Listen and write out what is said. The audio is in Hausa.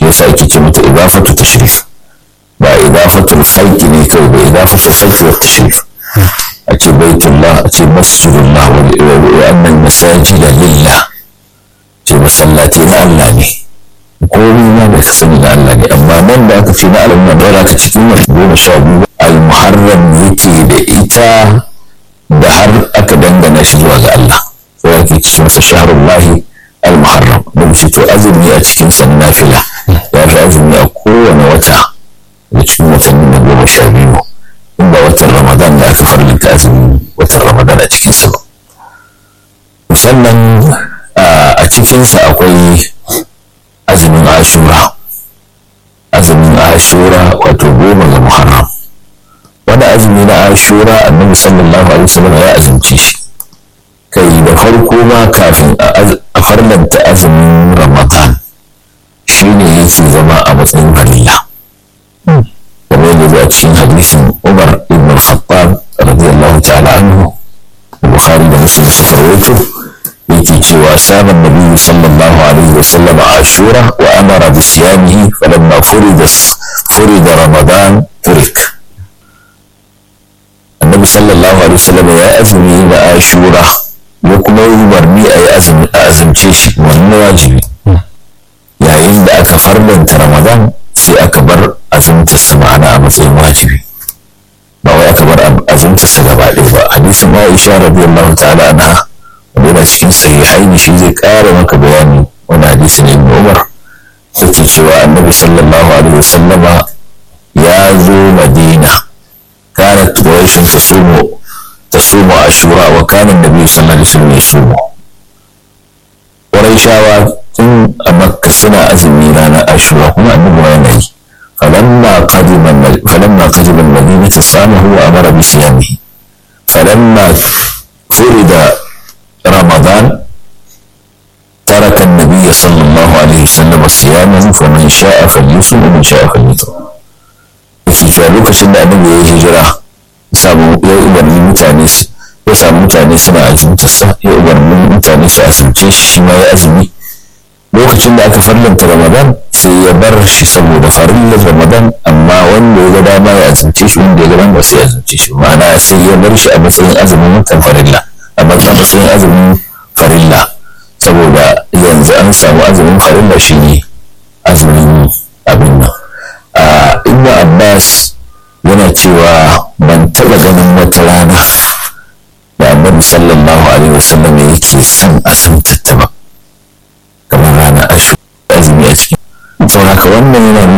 yasa ake ce mata idafatu tashrif ba idafatul khalqi ne kawai ba idafatul khalqi wa tashrif a ce baitullah a ce masjidullah wa annal masajida lillah ce masallaci na Allah ne komai ma da ka sani na Allah ne amma nan da aka ce na alamun da aka cikin wata goma sha biyu al-muharram yake da ita da har aka dangana shi zuwa ga Allah sai ake ce masa shahrullahi al-muharram da shi to azumi a cikin san nafila ya fi azumi a kowane wata da cikin watanni na goma sha biyu in ba watan ramadan da aka farlinta azumin watan ramadan a cikinsa ba sannan a cikinsa akwai azumin ashura azumin ashura wato goma ga muharram wani azumi na ashura annabi sallallahu alaihi wasallam ya azumci shi kai da farko ma kafin a farlanta azumin ramadan shine yake zama a matsayin farilla kamar yadda zuwa cikin hadisin umar ibn al-khattab radiyallahu ta'ala anhu bukhari da muslim suka rawaito yake cewa saman nabi sallallahu alaihi wa sallam ashura wa amara bi siyamihi falamma furida furida ramadan turik annabi sallallahu alaihi wa sallam ya azumi na ashura ya kuma yi umarni a yi azumi a azumce shi wannan wajibi yayin da aka farlanta ramadan sai aka bar azumtar sa ma'ana a matsayin wajibi ba wai aka bar azumtar sa gaba ɗaya ba hadisin Aisha radiyallahu ta'ala anha yana cikin sahihaini shi zai ƙara maka bayani wani hadisi ne ibn Umar take cewa annabi sallallahu alaihi wasallama ya zo Madina kanat quraish tasumu tasumu ashura wa kana annabi sallallahu alaihi wasallam yasumu quraishawa tun a makka suna azumi ranar ashura kuma annabi yana yi فلما قدم فلما قدم المدينة صامه وأمر بصيامه فلما فرد رمضان ترك النبي صلى الله عليه وسلم صيامه فمن شاء فليصم ومن شاء فليصم yake cewa lokacin da annabi ya hijira samu ya umarni mutane ya samu mutane suna azumtarsa ya umarni mutane su azumce shi shi ma ya azumi lokacin da aka farlanta ramadan sai ya bar shi saboda farillar ramadan amma wanda ya ga dama ya azumce shi wanda ya ga dama sai ya azumce shi ma'ana sai ya bar shi a matsayin azumin watan farilla a matsayin azumin farilla saboda yanzu an samu azumin farilla shi ne azumin abin nan a ibnu abbas yana cewa ban taɓa ganin wata rana da annabi sallallahu alaihi wasallam yake son azumtatta ba kamar ranar ashirin azumi a cikin saboda wannan yana